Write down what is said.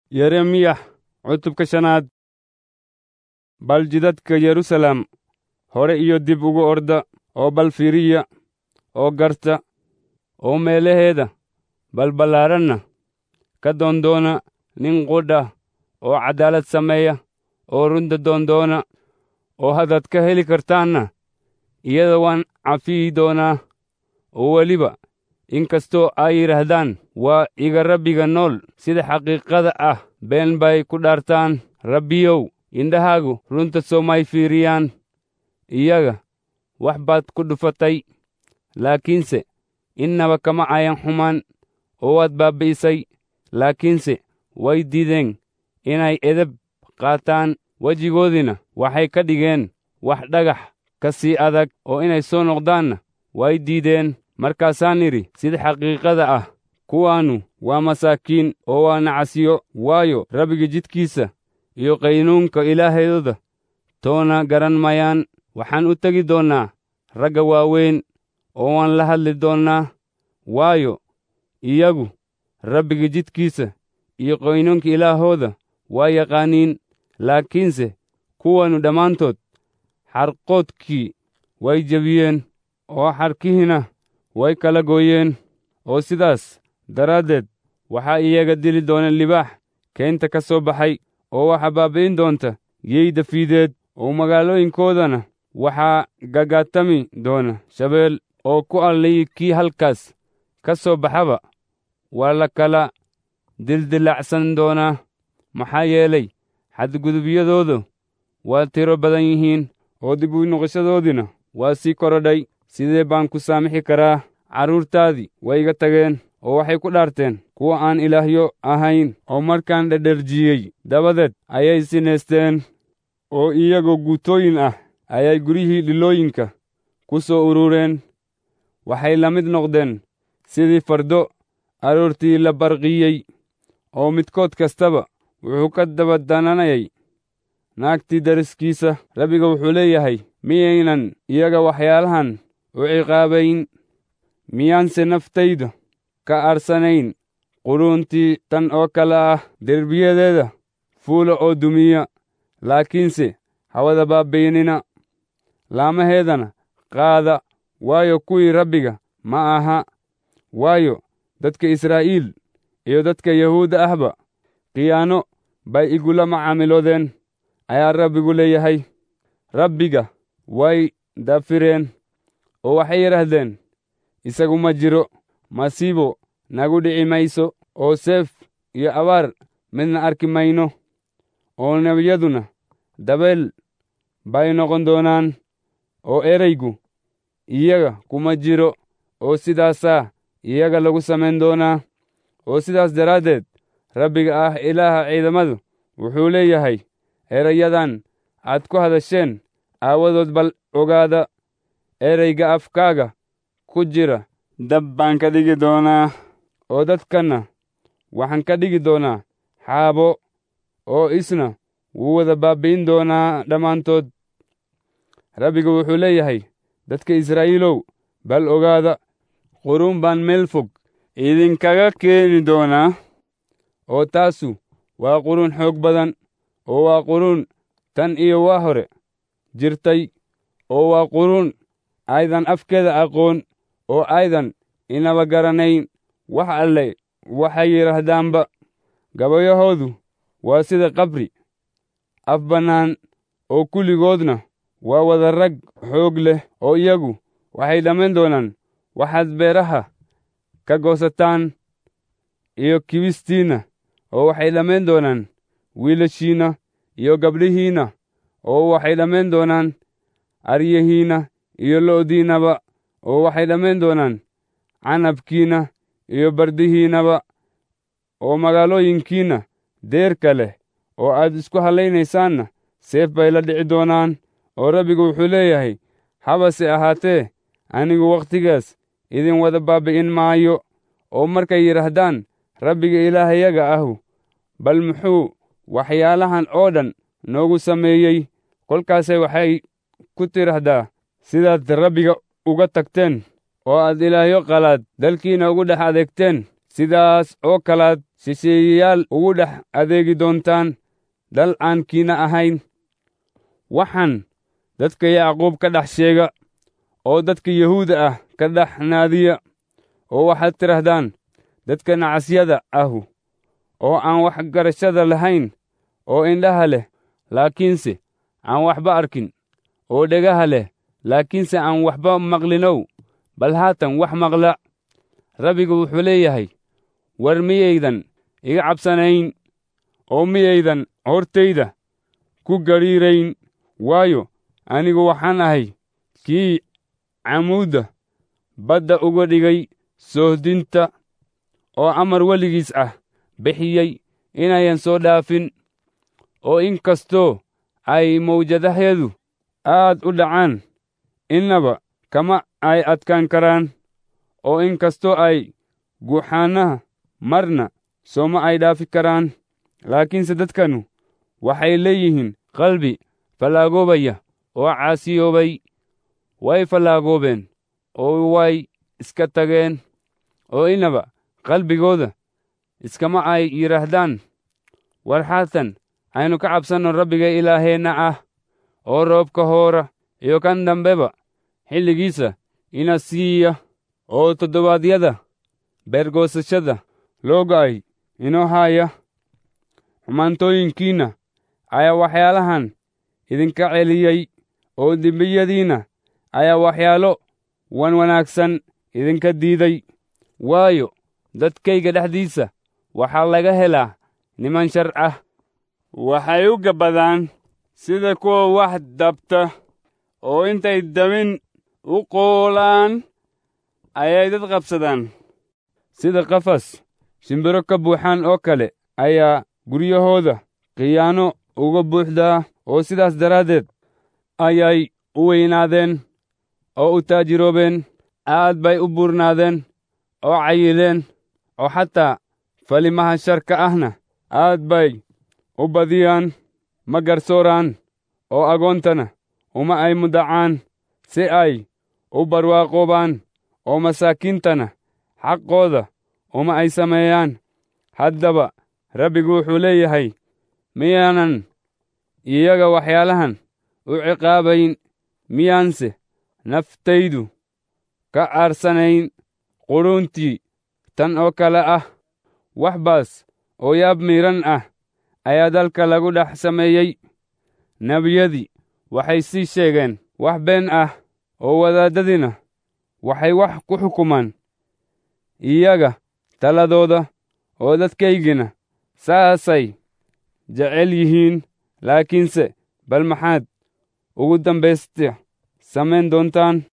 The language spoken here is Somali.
yeremiyax cutubka shanaad bal jidadka yerusalem hore iyo dib ugu orda oo bal fiiriya oo garta oo meelaheeda balballaaranna ka doondoona nin qudha oo caddaalad sameeya oo runta doondoona oo haddaad ka heli kartaanna iyada waan cafiyi doonaa oo weliba inkastoo ay yidhaahdaan waa iga rabbiga nool sida xaqiiqada ah been bay ku dhaartaan rabbiyow indhahaagu runta soomay fiiriyaan iyaga wax baad ku dhufatay laakiinse innaba kama ayan xumaan oo waad baabbi'isay laakiinse way diideen inay edeb qaataan wejigoodiina waxay ka dhigeen wax dhagax ka sii adag oo inay soo noqdaanna way diideen markaasaan idhi sida xaqiiqada ah kuwaannu waa masaakiin oo waa nacasiyo waayo rabbiga jidkiisa iyo qaynuunka ilaahayooda toona garan mayaan waxaan u tegi doonnaa ragga waaweyn oo waan la hadli doonnaa waayo iyagu rabbiga jidkiisa iyo qaynuunka ilaahooda waa yaqaaniin laakiinse kuwannu dhammaantood xarqoodkii way jebiyeen oo xarkihiina way kala gooyeen oo sidaas daraaddeed waxaa iyaga dili doona libaax keynta ka soo baxay oo waxaa baabbi'in doonta yeyda fiideed oo magaalooyinkoodana waxaa gagaatami doona shabeel oo ku allii kii halkaas ka soo baxaba waa la kala dildilacsan doonaa maxaa yeelay xadgudubyadoodu waa tiro badan yihiin oo dib u noqoshadoodiina waa sii korodhay sidee baan ku saamixi karaa carruurtaadii way iga tageen oo waxay ku dhaarteen kuwa aan ilaahyo ahayn oo markaan dhedherjiyey dabadeed ayay sinaysteen oo iyagoo guutooyin ah ayay guryihii dhilooyinka ku soo urureen waxay la mid noqdeen sidii fardo aroortii la barqiyey oo midkood kastaba wuxuu ka daba dananayay naagtii dariskiisa rabbiga wuxuu leeyahay miyaynan iyaga waxyaalahan u ciqaabayn miyaanse naftayda ka arsanayn quruuntii tan oo kale ah derbiyadeeda fuula oo dumiya laakiinse hawada baabbaynina laamaheedana qaada waayo kuwii rabbiga ma aha waayo dadka israa'iil iyo dadka yahuudda ahba khiyaano bay igula macaamiloodeen ayaa rabbigu leeyahay rabbiga way dafireen oo waxay yidhaahdeen isagu ma jiro masiibo nagu dhici mayso oo seef iyo abaar midna arki mayno oo nebiyaduna dabeel bay noqon doonaan oo eraygu iyaga kuma jiro oo sidaasaa iyaga lagu samayn doonaa oo sidaas daraaddeed rabbiga ah ilaaha ciidamadu wuxuu leeyahay erayadan aad ku hadasheen aawadood bal ogaada erayga afkaaga ku jira dab baan ka dhigi doonaa oo dadkanna waxaan ka dhigi doonaa xaabo oo isna wuu wada baabbi'in doonaa dhammaantood rabbiga wuxuu leeyahay dadka israa'iilow bal ogaada quruun baan meel fog idinkaga keeni doonaa oo taasu waa quruun xoog badan oo waa quruun tan iyo waa hore jirtay oo waa quruun aydan afkeeda aqoon oo aydan inaba garanayn wax alle waxay yidhaahdaanba gabayahoodu waa sida qabri af bannaan oo kulligoodna waa wada rag xoog leh oo iyagu waxay dhammayn doonaan waxaad beeraha ka goosataan iyo kibistiinna oo waxay dhammayn doonaan wiilashiinna iyo gabdhihiinna oo waxay dhammayn doonaan aryahiinna iyo lo'diinnaba oo waxay dhammayn doonaan canabkiinna iyo bardihiinnaba oo magaalooyinkiinna deerka leh oo aad isku hallaynaysaan seef bay la dhici doonaan oo rabbigu wuxuu leeyahay habase ahaatee anigu wakhtigaas idin wada baabbi'in maayo oo markay yidhaahdaan rabbiga ilaahayaga ahu bal muxuu waxyaalahan oo dhan noogu sameeyey kolkaase waxay ku tidhaahdaa sidaad rabbiga uga tagteen oo aad ilaahyo qalaad dalkiinna ugu dhex adeegteen sidaas oo kalaad shisheeyayaal ugu dhex adeegi doontaan dal aan kiina ahayn waxaan dadka yacquub ka dhex sheega oo dadka yahuuda ah ka dhex naadiya oo waxaad tidhahdaan dadka nacasyada ahu oo aan wax garashada lahayn oo indhaha leh laakiinse aan waxba arkin oo dhegaha leh laakiinse aan waxba maqlinow bal haatan wax maqla rabbigu wuxuu leeyahay war miyaydan iga cabsanayn oo miyaydan hortayda ku gadhiirayn waayo anigu waxaan ahay kii camuudda badda uga dhigay soohdinta oo amar weligiis ah bixiyey inayan soo dhaafin oo in kastoo ay mawjadahyadu aad u dhacaan innaba kama ay adkaan karaan oo in kastoo ay guuxaannaha marna sooma ay dhaafi karaan laakiinse dadkanu waxay leeyihiin qalbi fallaagoobaya oo caasiyoobay way fallaagoobeen oo way iska tageen oo innaba qalbigooda iskama ay yidhaahdaan war haatan aynu ka cabsanno rabbiga ilaaheenna ah oo roobka hoora iyo kan dambeba xilligiisa ina siiya oo toddobaadyada beergoosashada loo go'ay inoo haaya xumaantooyinkiinna ayaa waxyaalahan idinka celiyey oo dembiyadiinna ayaa waxyaalo wan wanaagsan idinka diiday waayo dadkayga dhexdiisa waxaa laga helaa niman shar ah waxay u gabbadaan sida kuwa wax dabta oo intay dabin u qoolaan ayay dad qabsadaan sida qafas shimbiro ka buuxaan oo kale ayaa guryahooda khiyaano uga buuxdaa oo sidaas daraaddeed ayay u weynaadeen oo u taajiroobeen aad bay u buurnaadeen oo cayileen oo xataa falimaha sharka ahna aad bay u badiyaan ma garsooraan oo agoontana uma ay mudacaan si ay u barwaaqoobaan oo masaakiintana xaqooda uma ay sameeyaan haddaba rabbigu wuxuu leeyahay miyaanan iyaga waxyaalahan u ciqaabayn miyaanse naftaydu ka aarsanayn qudhuuntii tan oo kale ah wax baas oo yaab miidhan ah ayaa dalka lagu dhex sameeyey nebiyadii waxay sii sheegeen wax been ah oo wadaaddadiina waxay wax ku xukumaan iyaga taladooda oo dadkaygina saasay jecel yihiin laakiinse bal maxaad ugu dambaysta samayn doontaan